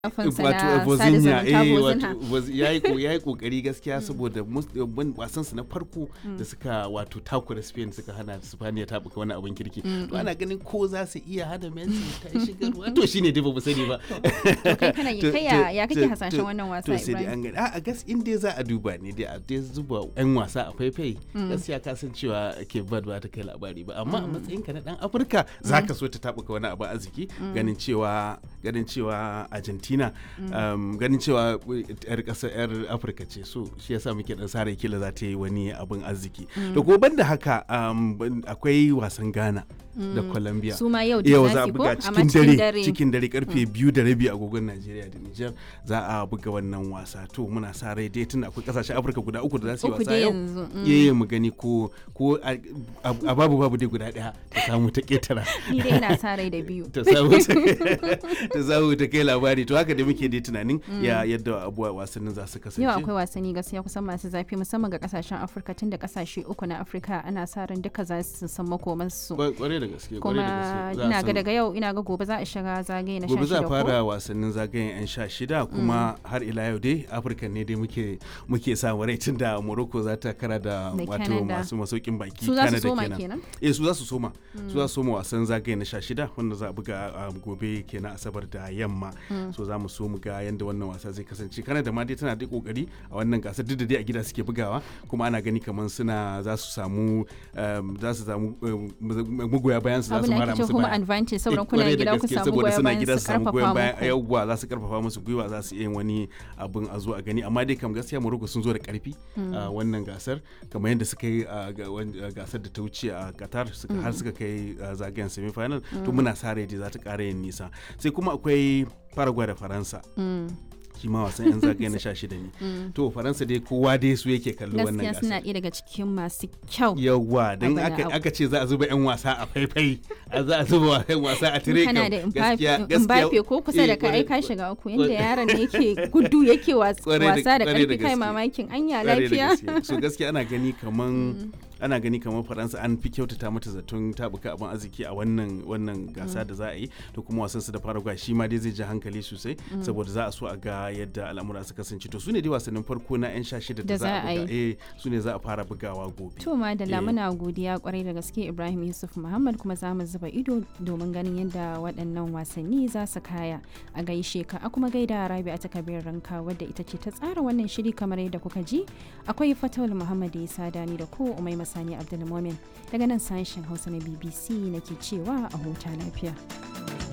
shafinsa wato na sada Vozinha zumunta eh Vozinha. wato Voz- yayi ko yayi kokari gaskiya saboda mus- wan- wasan su na farko da suka wato takura Spain suka hana Spaniya ta buka wani abin kirki to ana ganin ko za su iya hana Messi ta shigarwa to shine dai ba mu sani ba To kai kana yi To- kai ya to- ya kake to- hasashen to- wannan wasa to sai dai Ibrahim? an gani a gas in dai za a duba ne dai a dai zuba yan wasa a faifai gaskiya ka san cewa ke bad ba ta kai labari ba amma a matsayin ka na dan Afirka zaka so ta tabuka wani abu arziki ganin cewa ganin cewa Argentina um, ganin cewa yar kasa yar Afirka ce so shi yasa muke dan sare kila za ta yi wani abin arziki to ko banda haka um, ban- akwai wasan Ghana da Colombia Su ma yau yau da za a ko buga amma cikin dare cikin dare karfe biyu da rabi agogon Najeriya da Nijar za a buga wannan wasa to muna sa rai dai tun akwai kasashen Afirka guda uku da za su yi Uku wasa dai yau yanzu, mm. yayi mu gani ko ko a a babu babu dai guda daya ta samu ta ketara Ni dai ina sa rai da biyu. ta samu ta samu ta kai labari to haka dai muke dai tunanin ya yadda abuwa wasannin za su kasance Yau akwai wasanni gaskiya kusan masu zafi musamman ga kasashen Afirka tun da kasashe uku na Afirka ana sa ran duka za su san makomansu. Kwa- kwarai da gaske kwarai da Kuma gaske Za a ina ga san- daga yau ina ga gobe za a shiga zagaye na gobe za a 16 ko? fara wasannin zagayen 'yan sha shida kuma har ila yau dai afirka ne dai muke muke samu rai tun da morocco za ta kara da Da wato Canada. masu masaukin baki Su za su Canada soma kenan. kenan? eh su za su soma su za su soma wasan zagaye na sha shida wanda za a buga a gobe kenan asabar da yamma so za mu so mu ga yadda wannan wasa zai kasance Canada ma dai tana da kokari a wannan gasar duk da dai a gida suke bugawa kuma ana gani kamar suna za su samu um, za su samu um, magoya bayan su za Abin su da mara ake ce musu home baya advantage saboda Eh, kuna kwarai da gida ku gaske, samu saboda goyon suna bayan gida su su samu goyon karfafa bayan muku. yawwa za su karfafa musu gwiwa za su iya yin wani abin a zo a gani amma dai kam gaskiya Morocco sun zo da karfi a wannan gasar kamar yadda suka yi a ga- wan- a gasar da ta wuce a Qatar suka har suka kai a zagayen semi final to muna sa rai dai za ta ƙara yin nisa sai kuma akwai Paraguay da Faransa Mm. shi ma wasan yan zagaye na 16 ne to Faransa dai kowa dai su yake kallo wannan Gaskiya suna gasar ɗaya daga cikin masu kyau. yawwa don Abana aka, abu. aka ce za a zuba 'yan wasa a faifai a za a zuba 'yan wasa a tire kana kam, da gaskiya- Mbappe ko kusa da eh, ka ai kwarai- ka shiga uku inda yaron ne yake gudu yake was- Kwarai da- wasa da kwarai da karfi kai gaske. mamakin anya Kwarai da lafiya. gaske. so gaskiya ana gani kaman ana gani kamar faransa an fi kyautata mata zaton tabuka abin arziki a wannan wannan gasa da za a yi to kuma wasan su da paraguay shi ma dai zai ji hankali sosai saboda za a so a ga yadda al'amura su kasance to su ne dai wasannin farko na yan sha shida da za a buga eh su ne za a fara bugawa gobe To madalla Eh. muna godiya kwarai da gaske Ibrahim Yusuf Muhammad kuma za mu zuba ido domin ganin yadda waɗannan wasanni za su kaya a gaishe ka a kuma gaida Rabi'a ta Kabir Ranka wadda ita ce ta tsara wannan shiri kamar yadda kuka ji akwai Fatawul Muhammad Isa Dani da ko Umai Masani Abdulmumin daga nan sashen Hausa na BBC nake cewa a huta lafiya.